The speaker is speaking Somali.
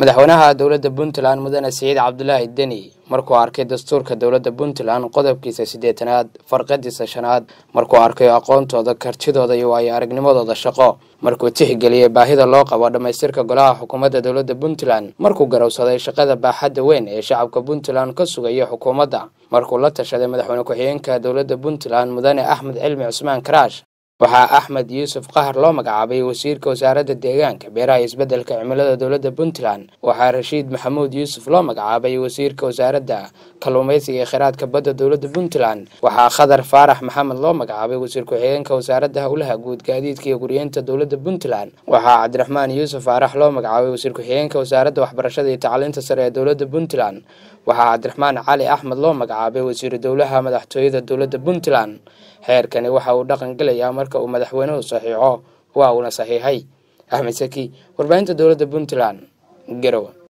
madaxweynaha dowladda puntland mudane siciid cabdulaahi deni markuu arkay dastuurka dowladda puntland qodobkiisa siddeetanaad farqadiisa shanaad markuu arkay aqoontooda kartidooda iyo waayo aragnimadooda shaqo markuu tixgeliyey baahida loo qabo dhammaystirka golaha xukuumadda dowladda puntland markuu garowsaday shaqada baaxadda weyn ee shacabka puntland ka sugaya xukuumadda markuu la tashaday madaxweyne ku-xigeenka dowladda puntland mudane axmed cilmi cusmaan karaash waxaa axmed yuusuf qahar loo magacaabay wasiirka wasaaradda deegaanka beeraha iyo isbeddelka cimilada dowladda puntland waxaa rashiid maxamuud yuusuf loo magacaabay wasiirka wasaaradda kalluumaysiga iyo kheyraadka badda dowladda puntland waxaa khadar faarax maxamed loo magacaabay wasiir ku-xigeenka wasaaradda howlaha guud gaadiidka iyo guryeenta dowladda puntland waxaa cabdiraxmaan yuusuf faarax loo magacaabay wasiir ku-xigeenka wasaaradda waxbarashada iyo tacliinta sare ee dowladda puntland waxaa cabdiraxmaan cali axmed loo magacaabay wasiiru dowlaha madaxtooyada dowladda puntland xeerkani waxa uu dhaqan gelayaa marka uu madaxweynuhu saxiixo waa uuna saxiixay axmed saki warbaahinta dowladda puntland garowe